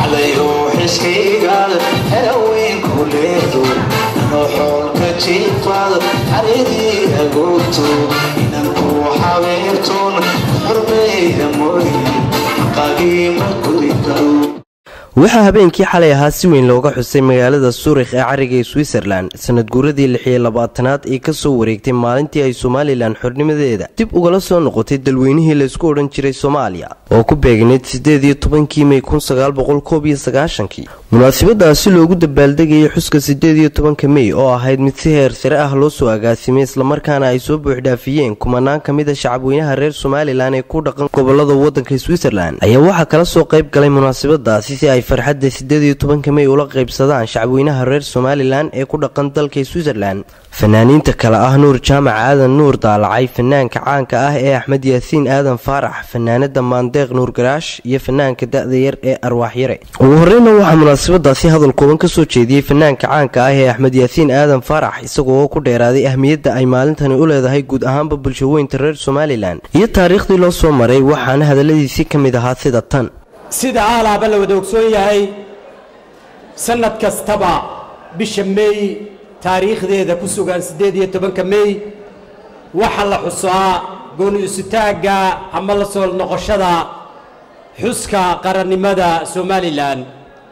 xadayo xiskaygaad helaweynku leedo anoo xoolka jiifaad xaridii agoogto inanku xabeertoon xurmeeya mooye xaqagiima gudi karo waxaa habeenkii xalay ahaa si weyn looga xusay magaalada suurikh ee cariga switzerland sanad guuradii lixiyo labaatanaad ee kasoo wareegtay maalintii ay somalilan xornimadeeda dib ugala soo noqotay dalweynihii laysku odhan jiray soomaaliya oo ku beegnayd sideed iyo tobankii mey kun sagaal boqol koob iyo sagaashankii munaasabadaasi loogu dabaaldegayay xuska sideed iyo tobanka mey oo ahayd mid si heer sare ah loo soo agaasimay islamarkaana ay soo buuxdhaafiyeen kumanaan ka mid a shacabweynaha reer somalilan ee ku dhaqan gobolada wadanka switzerland ayaa waxaa kala soo qayb galay munaasabadaasi si ay farxadda sideed iyo tobanka mey ula qaybsadaan shacabweynaha reer somalilan ee ku dhaqan dalka switzerland fanaaniinta kale ah nuur jaamac aadan nuur daalacay fanaanka caanka ah ee axmed yaasiin aadan faarax fanaanada maandeeq nuur garaash iyo fanaanka da-da yar ee arwaax yare ugu horeyna waxaa munaasabadaasi hadal kooban kasoo jeediyey fanaanka caanka ah ee axmed yaasiin aadan faarax isagoo ku dheeraaday ahmiyadda ay maalintani u leedahay guud ahaanba bulshaweynta reer somalilan iyo taariikhdii loo soo maray waxaana hadaladiisii ka mid ahaa sida tan sida aalaaba la wada ogsoon yahay sannad kastaba bisha meey taariikhdeeda ku sugan siddeed iyo tobanka meey waxaa la xusaa gooni isutaagga ama la soo noqoshada xuska qarannimada somalilan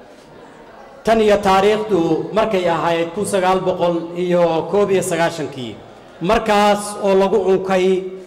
tan iyo taariikhdu markay ahayd kun sagaal boqol iyo koob iyo sagaashankii markaas oo lagu cunkay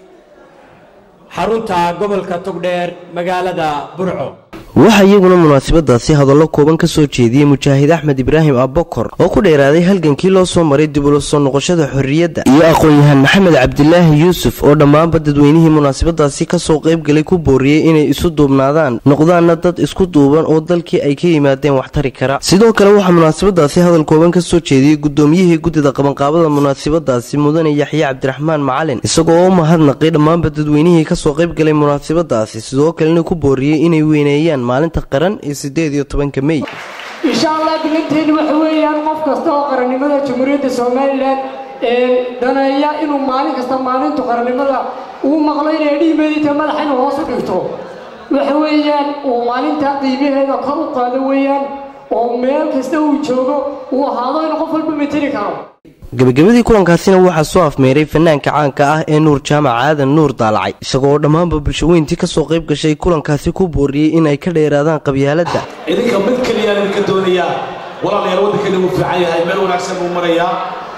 xarunta gobolka togdheer magaalada burco waxaa iyaguna munaasabadaasi hadallo kooban kasoo jeediyey mujaahid axmed ibraahim abokor oo ku dheeraaday halgankii loo soo maray dib ula soo noqoshada xorriyadda iyo aqoon-yahaan maxamed cabdilaahi yuusuf oo dhammaanba dadweynihii munaasabadaasi kasoo qaybgalay ku booriyey inay isu duubnaadaan noqdaanna dad isku duuban oo dalkii ay ka yimaadeen wax tari kara sidoo kale waxaa munaasabadaasi hadal kooban kasoo jeediyey gudoomiyihii guddida qabanqaabada munaasabadaasi mudane yaxye cabdiraxmaan macalin isagoo u mahadnaqay dhammaanba dadweynihii kasoo qaybgalay munaasabadaasi sidoo kalena ku booriyey inay weyneeyaan maalinta qaran ee sideed iyo tobanka mey insha allah dilanteenu waxa weeyaan qof kasta oo qarannimada jamhuuriyadda somalilan ee daneeya inuu maalin kasta maalintu qarannimada uu maqlo inay dhiimeedita madaxa inuu hoos u dhigto waxa weeyaan uu maalinta qiimaheeda kor u qaado weeyaan oo meel kasta uu joogo uu ahaado inuu qof walba mateli karo gabagabadii kulankaasina waxaa soo afmeeray fanaanka caanka ah ee nuur jaamac aadan nuur daalacay isagoo dhammaanba bulshaweyntii kasoo qayb gashay kulankaasi ku booriyey in ay ka dheeraadaan qabyaaladda idinka mid keliyaan idinka doonayaa walaalayaal waddankeena wuu fiican yahay meel wanaagsan buu marayaa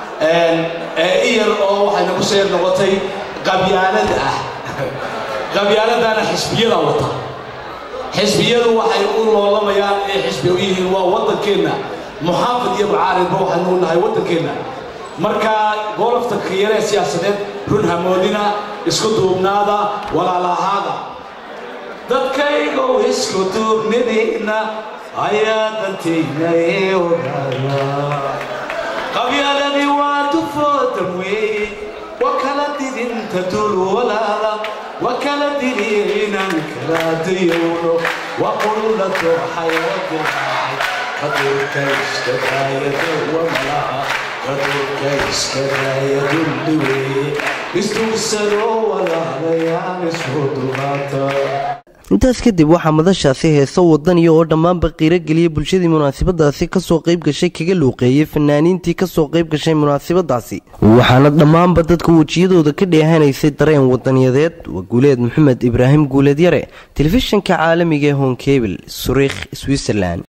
iyar oo waxay nagu soo yar noqotay qabyaalad ah qabyaaladana xisbiyada wata xisbiyadu waxay u loolamayaan ee xisbi u yihiin waa waddankeenna muxaafid iyo mucaaridba waxaynu nahay waddankeenna marka golofta kayaree siyaasadeed run hamoodina isku duubnaada walaalahaada dadkaygow isku duubnidina ayaa dantayna ee ogaada qabyaaladii waa dufoodan weeye wa kala didinta dul walaala wa kala diliinaan kala dayowno wa qulla dooxayadilaahay qadurka iskadaayada wamalaha qadurka iskadaayadulli weeye isdugsadoo walaalayaan isku dumaata intaas kadib waxaa madashaasi heeso wadaniya oo dhammaanba qiiro geliyay bulshadii munaasabadaasi kasoo qayb gashay kaga luuqeeyey fanaaniintii kasoo qayb gashay munaasabadaasi waxaana dhammaanba dadka wejiyadooda ka dheehanaysay dareen wadaniyadeed waa guuleed maxamed ibraahim guuleed yare telefishinka caalamiga ee honkebil suriikh switzerland